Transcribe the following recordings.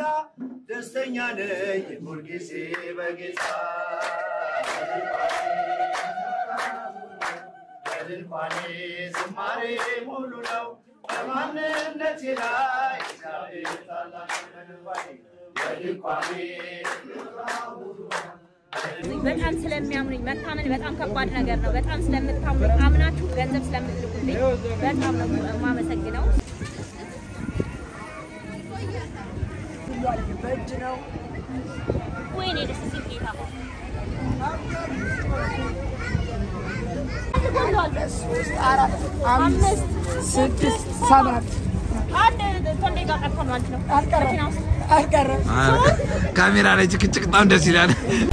ደስተኛ ነኝ ሁልጊዜ በጌታ በድንኳኔ ዝማሬ ሙሉ ነው በማንነቴ ላይ እግዚአብሔር ታላቅ በድንኳኔ በድንኳኔ በጣም ስለሚያምኑኝ መታመን በጣም ከባድ ነገር ነው። በጣም ስለምታምኑኝ አምናችሁ ገንዘብ ስለምትልኩልኝ በጣም ነው የማመሰግነው። በእጅ ነው ወይኔ ደስ ሲል ጌታ ሶስት አራት አምስት ስድስት ሰባት አንድ ቶንዴ ጋር ቀርቶ ማለት ነው አልቀረም መኪና ውስጥ አልቀረም ካሜራ ላይ ጭቅጭቅ በጣም ደስ ይላል።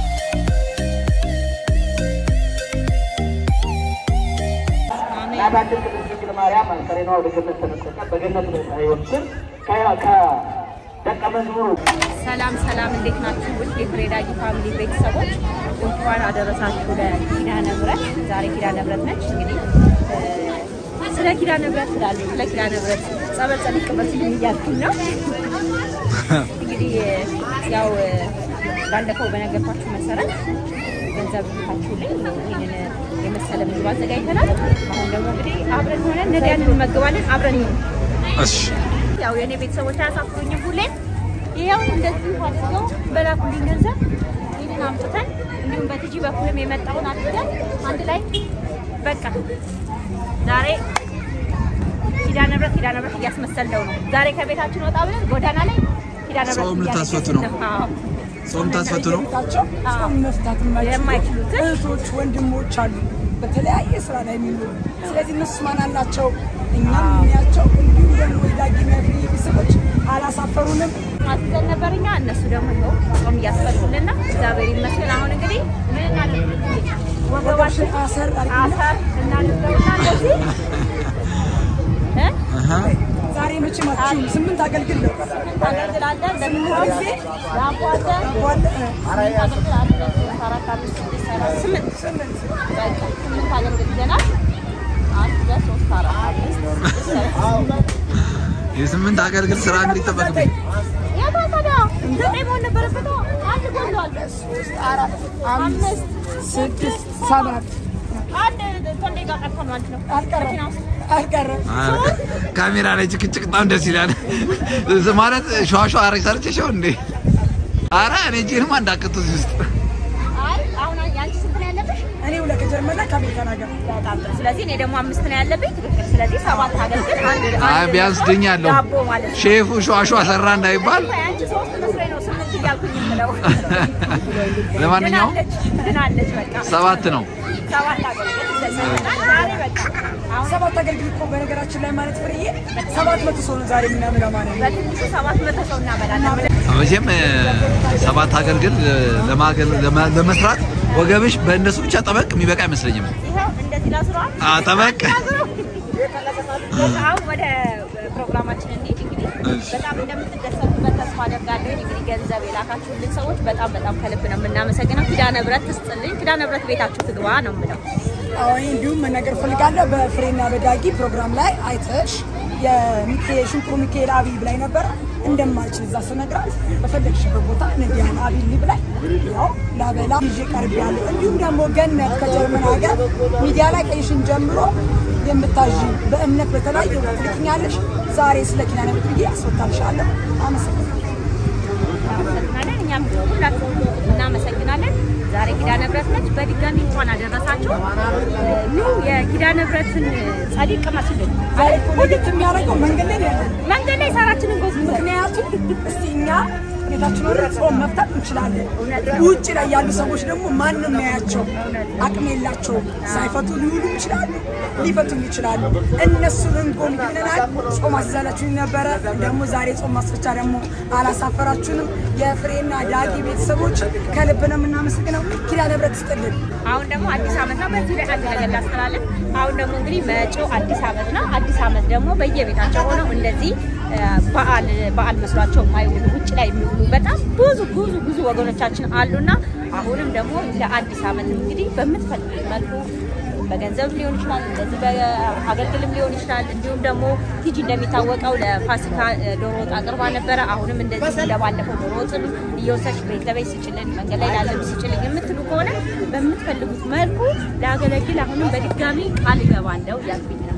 እናታችን ቅድስት ድንግል ማርያም አስከሬኗ ወደ ገነት ተነጠቀ። በገነት ሕይወት ስር ከደቀ መዝሙሩ ሰላም ሰላም፣ እንዴት ናችሁ? ውድ የፍሬዳጊ ፋሚሊ ቤተሰቦች እንኳን አደረሳችሁ ለኪዳነ ምሕረት። ዛሬ ኪዳነ ምሕረት ነች። እንግዲህ እ፣ ስለ ኪዳነ ምሕረት ስላለሁ ስለ ኪዳነ ምሕረት ጸበል ጸዲቅ መስልኝ እያልኩኝ ነው። እንግዲህ እ፣ ያው እ፣ ባለፈው በነገርኳችሁ መሰረት ገንዘብ ልካችሁልኝ ይህንን የመሰለ ምግብ አዘጋጅተናል። አሁን ደግሞ እንግዲህ አብረን ሆነን ነዳያን እንመገባለን። አብረን ይሁን እሺ ያው የእኔ ቤተሰቦች አያሳፍሩኝም። ሁሌም ይኸው እንደዚህ አድርገው በላኩልኝ ገንዘብ ይህንን አምጥተን እንዲሁም በትጂ በኩልም የመጣውን አድርገን አንድ ላይ በቃ ዛሬ ኪዳነ ምሕረት ኪዳነ ምሕረት እያስመሰለው ነው። ዛሬ ከቤታችን ወጣ ብለን ጎዳና ላይ ኪዳነ ምሕረት ጾም ልታስፈቱ ነው? አዎ። ጾም ታስፈቱ ነው። ታቸው ጾም መፍታት የማይችሉ የማይችሉትን እህቶች ወንድሞች አሉ በተለያየ ስራ ላይ የሚኖሩ ስለዚህ እነሱ ማን አላቸው እኛም የሚያቸው እንዲሁም ደግሞ የዳጊ መፍሪ ቤተሰቦች አላሳፈሩንም አስይዘን ነበር እኛ እነሱ ደግሞ ይኸው ጾም እያስፈቱልን ነው። እግዚአብሔር ይመስገን። አሁን እንግዲህ ምን እናድርግ? ወገባችን አሰር አድርጊና አሰር እናድርገውና እንደዚህ እ አሃ ዛሬ መቼም አትችሉም ስምንት አገልግል ነው ታገለግላለን ደግሞ ጊዜ ዳቦ አለን ዋለ አገልግላለን አራት አምስት ስድስት ሰባት ስምንት ስምንት በቃ ስምንት አገልግለናል። አንድ ሁለት ሶስት አራት አምስት ስድስት ሰባት የስምንት አገልግል ስራ እንግዲህ ይጠበቅብኝ። የት ታዲያ ዘጠኝ መሆን ነበረበት። አንድ ጎሏል። ሶስት አራት አምስት ስድስት ሰባት አንድ ቶንዴ ጋር ቀርቶ ማለት ነው አልቀረም መኪና ውስጥ አልቀረም ካሜራ ላይ ጭቅጭቅ በጣም ደስ ይላል። ማለት ሸዋሸዋ አረግ ሰርቼ ሸው እንዴ! አረ እኔ እጄንማ እንዳቀጡ እዚህ ውስጥ አይ አሁን ያንቺ ስንት ነው ያለብሽ? እኔ ሁለት ከጀርመን ላይ ከአሜሪካን ሀገር በጣም ጥሩ። ስለዚህ እኔ ደግሞ አምስት ነው ያለብኝ። ትክክል። ስለዚህ ሰባት አገልግል አንድ አይ አንድ ቢያንስ ድኛለሁ። ዳቦ ማለት ነው። ሼፉ ሸዋሸዋ ሰራ እንዳይባል። አንቺ ሶስት መስሎኝ ነው ስምንት እያልኩኝ የምለው። ለማንኛውም ድናለች ድናለች። በቃ ሰባት ነው። ሰባት አገልግል ይዘሰናል። ዛሬ በቃ አሁን ሰባት አገልግል እኮ በነገራችን ላይ ማለት ፍርዬ ሰባት መቶ ሰው ነው ዛሬ የምናምለው ማለት ነው በትንሹ ሰባት መቶ ሰው እናበላለን። መቼም እ፣ ሰባት አገልግል እ፣ ለማገል- ለማ- ለመስራት ወገብሽ በእነሱ ብቻ ጠበቅ የሚበቃ አይመስለኝም። ይኸው እንደዚህ ላስረዋል። አ፣ ጠበቅ አሁን ወደ ፕሮግራማችን እንሂድ። እንግዲህ እሺ። በጣም እንደምትደሰቱበት ተስፋ አደርጋለሁ። እንግዲህ ገንዘብ የላካችሁልን ሰዎች በጣም በጣም ከልብ ነው የምናመሰግነው። ኪዳነ ምሕረት ትስጥልኝ፣ ኪዳነ ምሕረት ቤታችሁ ትግባ ነው የምለው። አዎ እንዲሁም መናገር ፈልጋለሁ በፍሬና በዳጊ ፕሮግራም ላይ አይተሽ የሚካኤል ሽንኩሩ ሚካኤል አብይ ብላኝ ነበረ እንደማልችል እዛ ስነግራት በፈለግሽበት ቦታ ነዲያን አብይ ብላኝ ያው ላበላ ይዤ ቀርቤያለሁ። እንዲሁም ደግሞ ገነት ከጀርመን ሀገር ሚዲያ ላይ ቀይሽን ጀምሮ የምታዥ በእምነት በተለያዩ ትልክኛለሽ። ዛሬ ስለ ኪዳነ ምሕረት ብዬ አስወጣልሻለሁ። አመሰግናለሁ። እናመሰግናለን። እኛም ሁላችሁም እናመሰግናለን። ዛሬ ኪዳነ ምሕረት ነች። በድጋሚ እንኳን አደረሳችሁ። ኑ የኪዳነ ምሕረትን ጸዲቅ መስልን ዛሬ እኮ ለየት የሚያደርገው መንገድ ላይ ነው ያለን መንገድ ላይ ሳራችንን ጎዝ ምክንያቱም እስቲ እኛ ቤታችን ወደ ጾም መፍታት እንችላለን። ውጭ ላይ ያሉ ሰዎች ደግሞ ማንም ያያቸው አቅም የላቸውም። ሳይፈቱ ሊውሉ ይችላሉ፣ ሊፈቱም ይችላሉ። እነሱን እንጎም ብለናል። ጾም አስዛላችሁ ነበረ። ደግሞ ዛሬ ጾም ማስፈቻ ደግሞ አላሳፈራችሁንም። የፍሬና ዳጊ ቤተሰቦች ከልብ ነው የምናመሰግነው። ኪዳነ ምሕረት ይስጥልን። አሁን ደግሞ አዲስ ዓመት ነው። በዚህ ላይ አንድ ነገር ላስተላልፍ። አሁን ደግሞ እንግዲህ መጪው አዲስ ዓመት ነው። አዲስ ዓመት ደግሞ በየቤታቸው ሆነው እንደዚህ እ፣ በዓል በዓል መስሏቸው የማይውሉ ውጭ ላይ የሚውሉ በጣም ብዙ ብዙ ብዙ ወገኖቻችን አሉና አሁንም ደግሞ ለአዲስ ዓመት እንግዲህ በምትፈልጉት መልኩ በገንዘብም ሊሆን ይችላል፣ እንደዚህ በአገልግልም ሊሆን ይችላል። እንዲሁም ደግሞ ቲጂ እንደሚታወቀው ለፋሲካ እ፣ ዶሮ ወጥ አቅርባ ነበረ። አሁንም እንደዚህ እንደባለፈው ዶሮ ወጥን እየወሰድሽ ቤት ለቤት ስጭልን፣ መንገድ ላይ ላለም ስጭልን የምትሉ ከሆነ በምትፈልጉት መልኩ ላገለግል አሁንም በድጋሚ ቃል እገባለሁ እያልኩኝ ነው።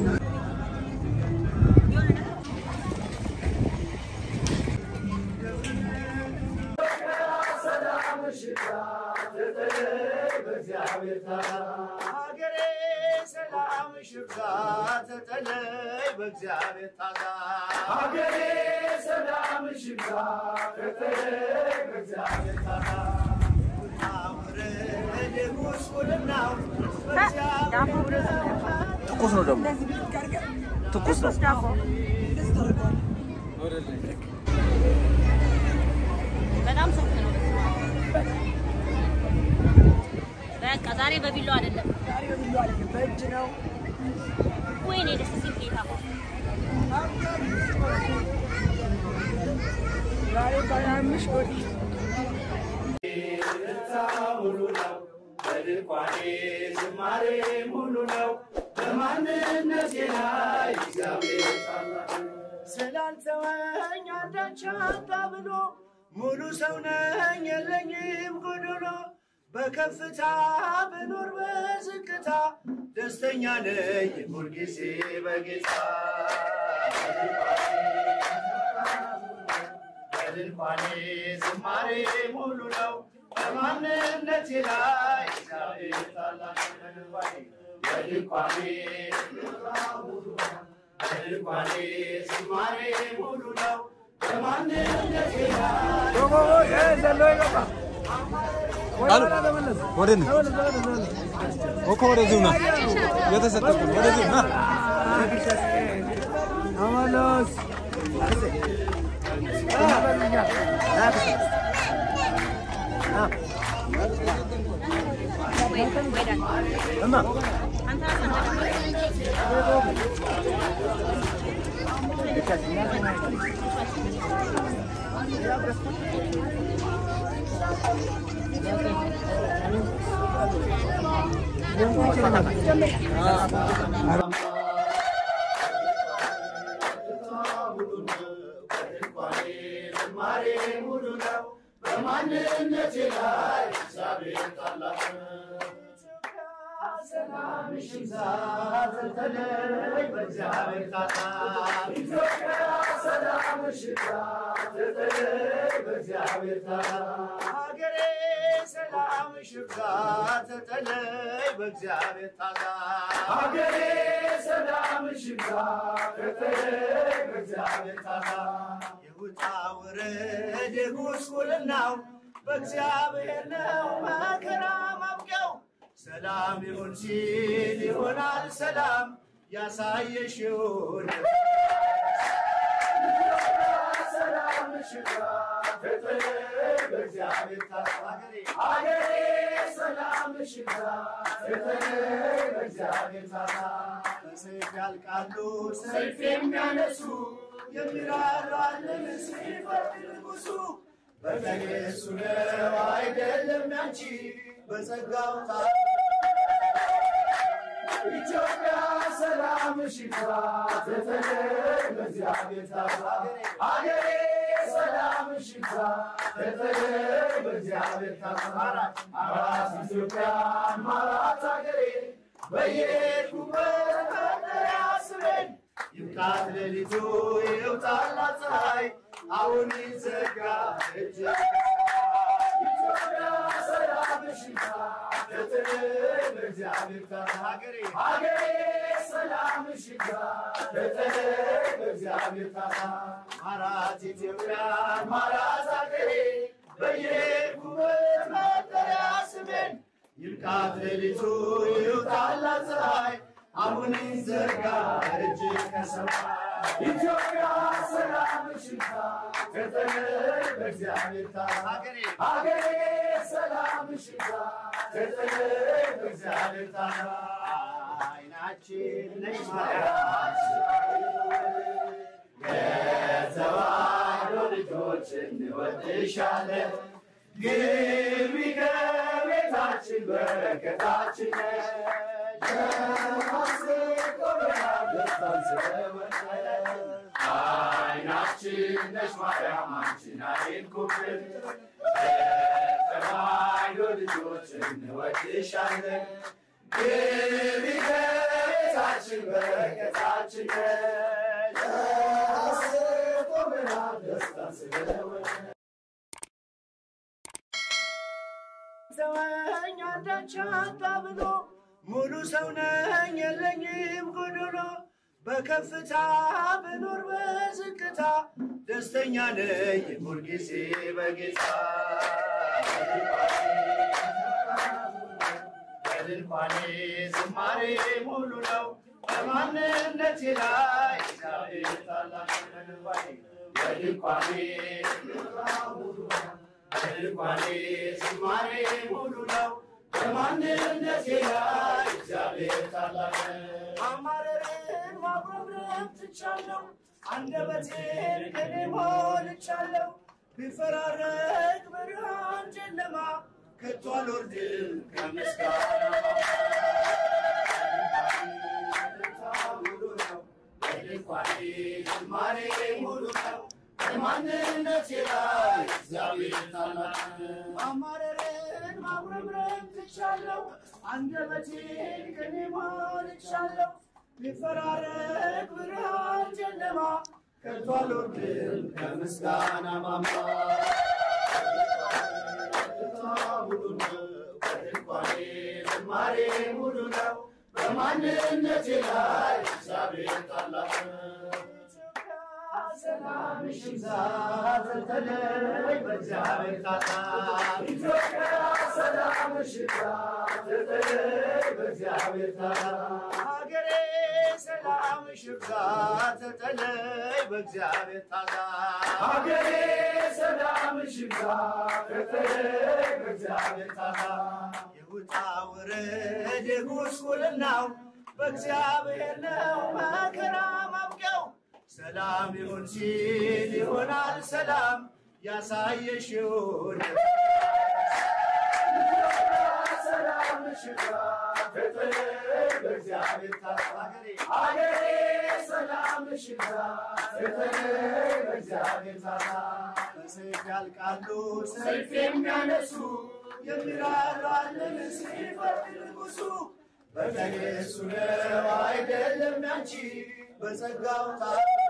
ሀገሬ ሰላም ሽብዛ ተጠለይ በእግዚአብሔር ታዛ ሀገሬ ሰላም ሽብዛ ተጠለይ በእግዚአብሔር ታዛ አውረድ ጉስቁልናው በእግዚአብሔር ትኩስ ነው ደግሞ ትኩስ ነው። በጣም ሰፍ ነው። በቃ ዛሬ በቢሎ አይደለም። በእጅ ነው። ወይኔ ደስ ሲል ጌታ ዛሬ ባያምሽ ወዲ ሙሉ ነው በድንኳኔ ዝማሬ ሙሉ ነው በማንነቴ ላይ እግዚአብሔር ታላቅ ነው። ስላልተወኝ አንዳች አጣ ብሎ ሙሉ ሰው ነኝ የለኝም ጎዶሎ በከፍታ ብኖር በዝቅታ ደስተኛ ነኝ ሁልጊዜ በጌታ በድንኳኔ ዝማሬ ሙሉ ነው በማንነቴ ላይ እግዚአብሔር ታላቅ ነው። በድንኳኔ በድንኳኔ ዝማሬ ሙሉ ነው በማንነቴ ላይ አሉ ወደ ነው እኮ ወደዚሁ ና የተሰጠህ ወደዚሁ ና ዝማሬ ሙሉ ነው በማንነቴ ላይ እግዚአብሔር ታላቅ ነው። ሰላምሽ ይብዛ ተተለይ በእግዚአብሔር ታታ ኢትዮጵያ ሰላምሽ ይብዛ ተተለይ በእግዚአብሔር ታታ ሀገሬ ሰላምሽ ይብዛ ተተለይ በእግዚአብሔር ታታ ሀገሬ ሰላምሽ ይብዛ ተተለይ በእግዚአብሔር ታታ የውጣ ውረድ የጉስቁልናው በእግዚአብሔር ነው መከራ ማብቂያው ሰላም ይሁን ሲል ይሆናል ሰላም ያሳየሽውን ሰላም ሽጋ በተለይ በእግዚአብሔር ታታ ሀገሬ ሰላም ሽጋ በተለይ በእግዚአብሔር ታታ በሰይፍ ያልቃሉ ሰይፍ የሚያነሱ የሚራራልን ሲፈርድ ንጉሱ በቀን የሱ ነው አይደለም ያንቺ በጸጋው ታ ኢትዮጵያ ሰላም ሽግባ በተለይ በእግዚአብሔር ታታ ሀገሬ ሰላም ሽግባ በተለይ በእግዚአብሔር ታታ አራት ኢትዮጵያ ማራት ሀገሬ በየሄድኩበት መጠሪያ ስሜን ይብቃት ሌሊቱ ይውጣላት ፀሐይ አሁን ይዘጋ እጅ ኢትዮጵያ ሰላም ሽግባ በተለይ በእግዚአብሔር ታታ ሀገሬ ሀገሬ ሰላም ሽግባ በተለይ በእግዚአብሔር ታታ ማራት ኢትዮጵያ ማራት ሀገሬ በየሄድኩበት መጠሪያ ስሜን ይብቃት ሌሊቱ ይውጣላት ፀሐይ አሁን ይዘርጋ እጅ ከሰማይ ኢትዮጵያ ሰላም ሽግባ በተለይ በእግዚአብሔር ታታ ሀገሬ ሀገሬ ሰላም ሽግባ በተለይ በእግዚአብሔር ታታ አይናችን ነሽ ማርያም የተዋሕዶ ልጆች እንወድሻለን ግቢ ከቤታችን በረከታችን ነሽ አስቆመናል ደስታን ስለወለድሽ አይናችን ነሽ ማርያም አንቺን አይንኩብን ተባይዶ ልጆች እንወድሻለን ግቢ ከቤታችን በረከታችን ነሽ አስቆመናል ደስታን ስለወለድሽ ሰወኝ አንዳች አጣ ብሎ ሙሉ ሰው ነኝ የለኝም ጎዶሎ በከፍታ ብኖር በዝቅታ ደስተኛ ነኝ ሁልጊዜ በጌታ በድንኳኔ ዝማሬ ሙሉ ነው በማንነቴ ላይ እግዚአብሔር ታላቅ ነው። በድንኳኔ በድንኳኔ ዝማሬ ሙሉ ነው በማንነቴ ላይ እግዚአብሔር ታላቅ ነው። አማረርን ማጉረምረም ትቻለሁ አንደበቴን ቅኔ ሞልቻለሁ ቢፈራረቅ ብርሃን ጨለማ ከቶ አልወርድም ከምስጋና ሙሉ ነው በድንኳኔ ዝማሬ ሙሉ ነው በማንነቴ ላይ እግዚአብሔር ታላቅ ነው። ማማረርን ማጉረምረም ትቻለሁ አንደበቴን ቅኔ ሞልቻለሁ ቢፈራረቅ ብርሃን ጨለማ ከቶ አልወርድም ከምስጋና ማማ ሙሉ ነው በድንኳኔ ዝማሬ ሙሉ ነው በማንነቴ ላይ እግዚአብሔር ታላቅ ነው። ሰላምሽ ይብዛ ተተለይ በእግዚአብሔር ጣጣ ኢትዮጵያ ሰላምሽ ይብዛ ተተለይ በእግዚአብሔር ጣጣ ሀገሬ ሰላምሽ ይብዛ ተተለይ በእግዚአብሔር ጣጣ ሀገሬ ሰላምሽ ይብዛ ተተለይ በእግዚአብሔር ጣጣ የውጣ ውረድ የጉስቁልናው በእግዚአብሔር ነው መከራ ማብቂያው ሰላም ይሁን ሲል ይሆናል ሰላም ያሳየሽውን ሰላም ሽጋ በእግዚአብሔር ታገሬ አገሬ ሰላም ሽጋ በእግዚአብሔር ታታ በሰይፍ ያልቃሉ ሰይፍ የሚያነሱ የሚራራልን ሲፈርድ ንጉሱ በቀኔሱ ነው አይደለም ያንቺ በጸጋው ታ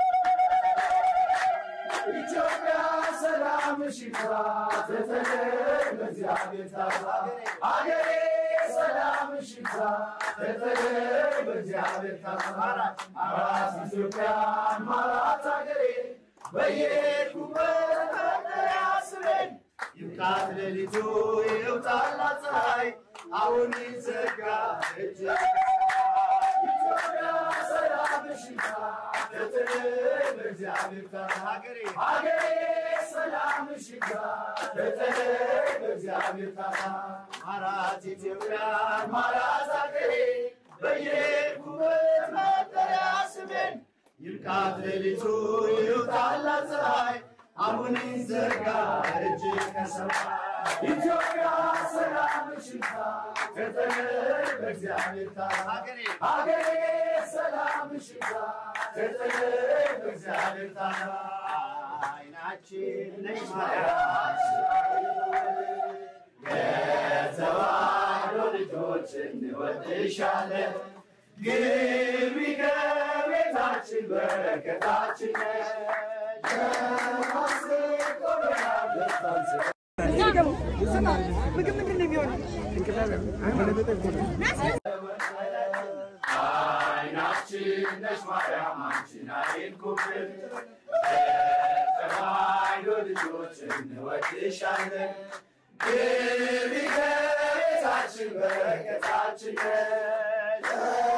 ኢትዮጵያ ሰላምሽ ይብዛ ተተለይ በእግዚአብሔር ታታ አገሬ ሰላምሽ ይብዛ ተተለይ በእግዚአብሔር ታታ አራት ኢትዮጵያን ማራት አገሬ በየሄድኩበት መጠሪያ ስሜን ይብቃት ሌሊቱ ይውጣላት ፀሐይ አሁን ይዘጋ እጅ ኢትዮጵያ ሰላምሽ ይብዛ ተተለይ በእግዚአብሔር ታታ ሀገሬ ሀገሬ ሰላምሽ ይብዛ ተተለይ በእግዚአብሔር ታታ ማራት ኢትዮጵያን ማራት ሀገሬ በየሄድኩበት መጠሪያ ስሜን ይብቃት ሌሊቱ ይውጣላት ፀሐይ አሁን ይዘጋ እጅ ከሰማይ ኢትዮጵያ ሰላምሽ ይብዛ ተተለይ በእግዚአብሔር ታታ ሀገሬ ሀገሬ ሰላምሽ ይብዛ ተተለይ በእግዚአብሔር ታታ አይናችን ነሽ ማርያም የተዋሕዶ ልጆች እንወድሻለን ግቢ ከቤታችን በረከታችን ነሽ አስቆመናል ደስታን ስማ ምግብ ምንድን ነው የሚሆነው? አይናችን ነሽ ማርያም አንቺን አይንኩብን ተባይዶ ልጆች እንወድሻለን ግቢ ከቤታችን በረከታችን ነሽ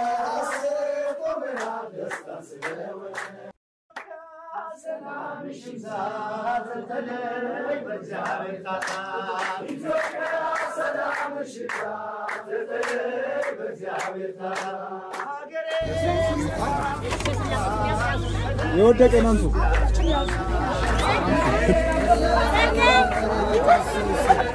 አስቆመናል ደስታን ስለወለድሽ ሰላምሽ ይብዛ ተተለይ በእግዚአብሔር ታታ ኢትዮጵያ ሰላምሽ ይብዛ ተተለይ በእግዚአብሔር ታታ ሀገሬ የወደቀ ናንሱ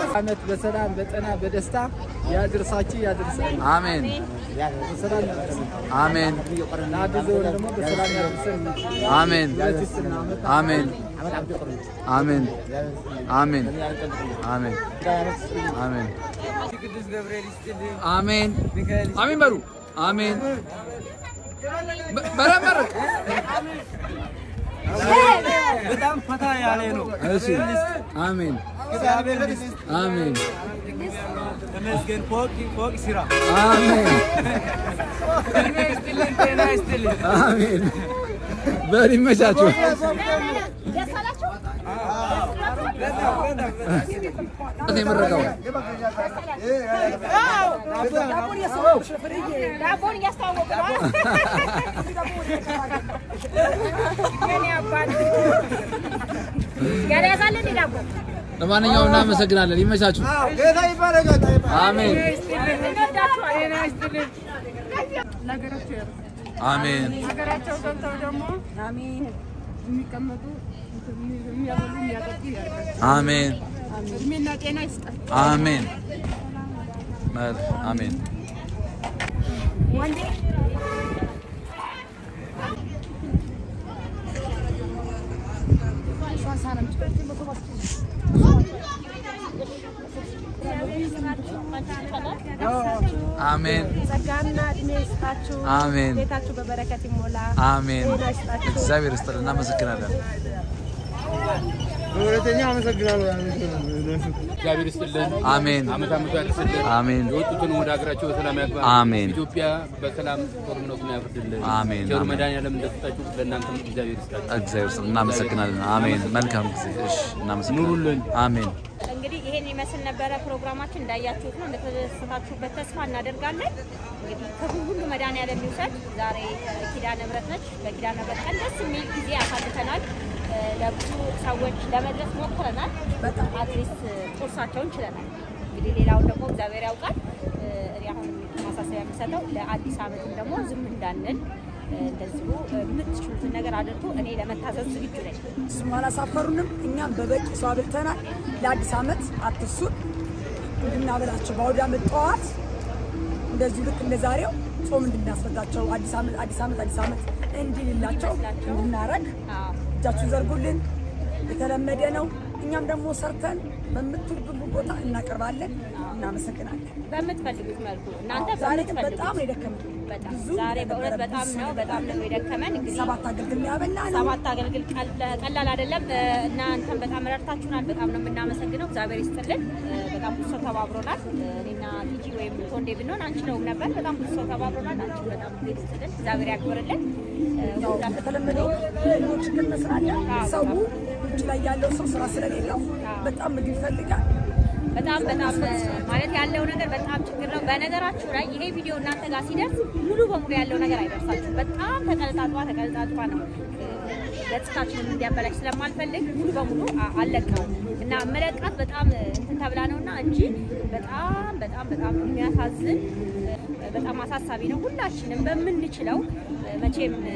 ዓመት በሰላም በጤና በደስታ ያድርሳችሁ ያድርሰን። አሜን በሰላም ያድርሰን። አሜን ለአዲስ ዘመን ደግሞ በሰላም ያድርሰን። አሜን ለአዲስና ዓመት አሜን አሜን አሜን አሜን አሜን ቅዱስ ገብርኤል ይስጥልኝ። አሜን አሜን በሉ አሜን በ- በደንብ መርቅ። በጣም ፈታ ያለ ነው። እሺ አሜን እግዚአብሔር ይስጥ። አሜን ተመስገን። ፎቅ ፎቅ ስራ አሜን እድሜ ይስጥልን፣ ጤና ይስጥልን። አሜን በል ይመቻችሁ። የምረቀው ዳቦን እያስተዋወቁ ነው። የኔ አባት ያልያዛል እንዴ ዳቦ? ለማንኛውም እናመሰግናለን። ይመቻችሁ። ጌታ ይባረካል። አሜን እንወዳችኋለን። አሜን ሀገራቸው ገብተው ደግሞ የሚቀመጡ የሚያበሉ የሚያጠጡ ያድርጋቸው። አሜን እድሜና ጤና ይስጣቸው። አሜን መር አሜን አሜን ጸጋና እድሜ ይስጣችሁ። አሜን ቤታችሁ በበረከት ይሞላ። አሜን ጤና ይስጣችሁ። እግዚአብሔር ይስጥልን። እናመሰግናለን። በሁለተኛ አመሰግናለሁ። እግዚአብሔር ይስጥልን። አሜን አመት አመቱ ያድርስልን። አሜን የወጡትን ወደ ሀገራቸው በሰላም ያግባ። አሜን። ኢትዮጵያ በሰላም ጦርነቱን ያፍርድልን። አሜን፣ ቸሩ አሜን። መድኃኒዓለም እንደሰጣችሁ ለእናንተም እግዚአብሔር ይስጣችሁ። እግዚአብሔር ይስጥልን። እናመሰግናለን። አሜን። መልካም ጊዜ። እሺ፣ እናመሰግናለን። ኑሩልን። አሜን። እንግዲህ ይሄን ይመስል ነበረ ፕሮግራማችን። እንዳያችሁት ነው፣ እንደተደሰታችሁበት ተስፋ እናደርጋለን። እንግዲህ ክፉ ሁሉ መድኃኒዓለም ይውሰድ። ዛሬ እ፣ ኪዳነ ምሕረት ነች። በኪዳነ ምሕረት ቀን ደስ የሚል ጊዜ አሳልፈናል። እ፣ ለብዙ ሰዎች ለመድረስ ሞክረናል። አትሊስት ቁርሳቸውን ችለናል። እንግዲህ ሌላውን ደግሞ እግዚአብሔር ያውቃል። እ፣ እኔ አሁን ማሳሰቢያ የምሰጠው ለአዲስ ዓመትም ደግሞ ዝም እንዳንል እ፣ እንደዚሁ እ፣ የምትችሉትን ነገር አድርጎ እኔ ለመታዘዝ ዝግጁ ነኝ። እሱም አላሳፈሩንም። እኛም በበቂ ሰው አብልተናል። ለአዲስ ዓመት አትርሱን እንድናበላቸው በአውደ ዓመት ጠዋት እንደዚሁ ልክ እንደ ዛሬው ጾም እንድናስፈታቸው አዲስ ዓመት አዲስ ዓመት አዲስ ዓመት እንዲልላቸው እንድናረግ አዎ። እጃችሁን ዘርጉልን። የተለመደ ነው። እኛም ደግሞ ሰርተን በምትወዱት ቦታ እናቀርባለን። እናመሰግናለን። በምትፈልጉት መልኩ እናንተ ዛሬ ግን በምትፈልጉት በጣም ነው የደከመን። በጣም ብዙ ዛሬ በእውነት ነበረ፣ በጣም ብዙ ነው ነበረ። በጣም ነው የደከመን። እንግዲህ ሰባት አገልግል ያበላ ነው። ሰባት አገልግል ቀል- ቀላል አይደለም። እ፣ እናንተም በጣም ረድታችሁናል። በጣም ነው የምናመሰግነው። እግዚአብሔር ይስጥልን። እ፣ በጣም ብዙ ሰው ተባብሮናል። እ፣ እኔና ቲጂ ወይም ቶንዴ ብንሆን አንችለውም ነበር። በጣም ብዙ ሰው ተባብሮናል። አንቺ በጣም ጊዜ ይስጥልን። እግዚአብሔር ያክብርልን። እ፣ ያው ሁላችንም እንደተለመደው ኑሮ ችግር መስራለን። ሰው ውጭ ላይ ያለው ሰው ስራ ስለሌለው በጣም ምግብ ይፈልጋል። በጣም በጣም እ፣ ማለት ያለው ነገር በጣም ችግር ነው። በነገራችሁ ላይ ይሄ ቪዲዮ እናንተ ጋር ሲደርስ ሙሉ በሙሉ ያለው ነገር አይደርሳችሁም። በጣም ተቀልጣጧ ተቀልጣጧ ነው እ፣ ገጽታችንን እንዲያበላሽ ስለማልፈልግ ሙሉ በሙሉ አ- አልለቀውም እና መለቃት በጣም እ፣ እንትን ተብላ ነው እና እንጂ በጣም በጣም በጣም የሚያሳዝን እ፣ በጣም አሳሳቢ ነው። ሁላችንም በምንችለው እ፣ መቼም እ፣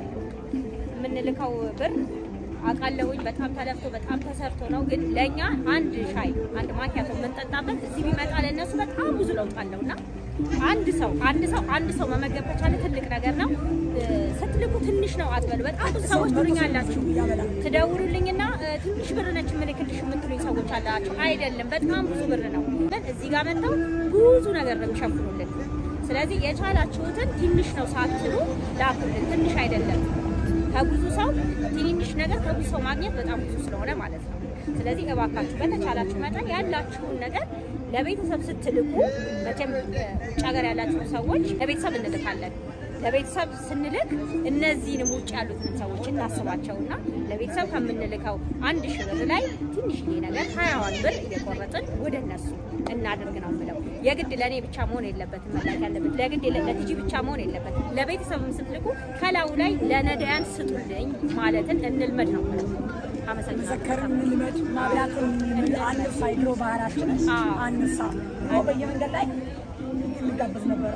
የምንልከው ብር አውቃለሁኝ በጣም ተለፍቶ በጣም ተሰርቶ ነው። ግን ለእኛ አንድ ሻይ አንድ ማኪያቶ የምንጠጣበት እዚህ ቢመጣ ለእነሱ በጣም ብዙ ለውጥ አለው እና አንድ ሰው አንድ ሰው አንድ ሰው መመገብ ከቻለ ትልቅ ነገር ነው። እ፣ ስትልኩ ትንሽ ነው አትበሉ። በጣም ብዙ ሰዎች ትሉኛላችሁ፣ ትደውሉልኝና እ፣ ትንሽ ብር ነች የምልክልሽ የምትሉኝ ሰዎች አላችሁ። አይደለም በጣም ብዙ ብር ነው። ግን እዚህ ጋር መጥተው ብዙ ነገር ነው የሚሸፍኑልን። ስለዚህ የቻላችሁትን ትንሽ ነው ሳትሉ ላኩልን። ትንሽ አይደለም ከብዙ ሰው ትንንሽ ነገር ከብዙ ሰው ማግኘት በጣም ብዙ ስለሆነ ማለት ነው። ስለዚህ እባካችሁ በተቻላችሁ መጠን ያላችሁን ነገር ለቤተሰብ ስትልኩ መቼም እ፣ ውጭ ሀገር ያላችሁ ሰዎች ለቤተሰብ እንልካለን። ለቤተሰብ ስንልክ እነዚህንም ውጭ ያሉትን ሰዎች እናስባቸውና ለቤተሰብ ከምንልከው አንድ ሺህ ብር ላይ ትንሽዬ ነገር ሀያዋን ብር እየቆረጥን ወደ እነሱ እናድርግ ነው የምለው። የግድ ለእኔ ብቻ መሆን የለበትም መላክ ያለበት ለግድ ለቲጂ ብቻ መሆን የለበትም። ለቤተሰብም ስትልኩ ከላዩ ላይ ለነዳያን ስጡልኝ ማለትን እንልመድ ነው የምለው። አመሰግናለሁ። መዘከርን እንልመድ፣ ማብላትን እንልመድ። አንርሳ፣ የድሮ ባህላችን አንርሳ። ድሮ በየመንገድ ላይ እንጋበዝ ነበረ።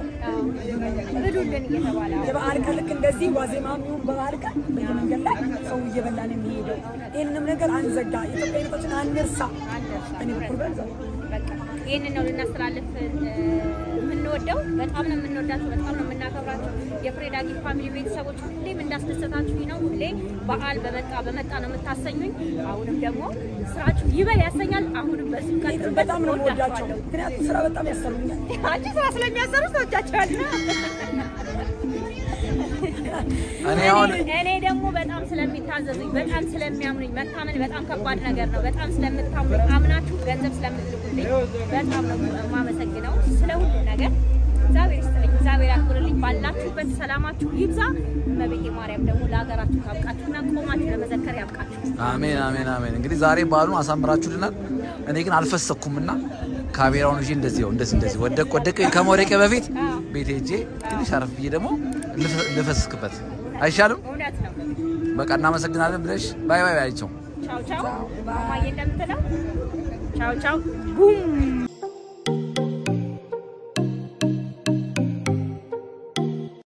ብሉልን እየተባለ የበዓል ቀን ልክ እንደዚህ ዋዜማም ይሁን በበዓል ቀን በየመንገድ ላይ ሰው እየበላ ነው የሚሄደው። ይህንም ነገር አንዘጋ፣ ኢትዮጵያዊነታችን አንርሳ። እኔ በኩል በዛ በቃ ይህንን ነው ልናስተላልፍ እ፣ የምንወደው። በጣም ነው የምንወዳቸው፣ በጣም ነው የምናከብራቸው። የፍሬዳጊ ፋሚሊ ቤተሰቦች ሁሌም እንዳስደሰታችሁኝ ነው። ሁሌ በዓል በመጣ በመጣ ነው የምታሰኙኝ። አሁንም ደግሞ ስራችሁ ይበል ያሰኛል። አሁንም በዚህ ቀጥሉ። በጣም ነው የምወዳቸው። ምክንያቱም ስራ በጣም ያሰሩኛል። አንቺ ስራ ስለሚያሰሩ ሰዎቻቸዋል። እኔ አሁን እኔ ደግሞ በጣም ስለሚታዘዙኝ በጣም ስለሚያምኑኝ መታመን በጣም ከባድ ነገር ነው። በጣም ስለምታምኑኝ አምናችሁ ገንዘብ ስለምትልኩልኝ በጣም ነው የማመሰግነው ስለ ሁሉ ነገር። እግዚአብሔር ይስጥልኝ፣ እግዚአብሔር ያክብርልኝ። ባላችሁበት ሰላማችሁ ይብዛ። እመቤቴ ማርያም ደግሞ ለሀገራችሁ ታብቃችሁና ቆማችሁ ለመዘከር ያብቃችሁ። አሜን አሜን አሜን። እንግዲህ ዛሬ በዓሉን አሳምራችሁልናል። እኔ ግን አልፈሰኩምና ካሜራውን ይዤ እንደዚህ ነው እንደዚህ እንደዚህ ወደቅ ወደቅ ከመውደቄ በፊት ቤት ሄጄ ትንሽ አረፍ ብዬ ደግሞ ልፈ- ልፈስክበት አይሻልም? እውነት ነው። በቃ እናመሰግናለን ብለሽ ባይ ባይ ባያቸው ቻው ቻው። ማማዬ እንደምትለው ቻው ቻው ቡም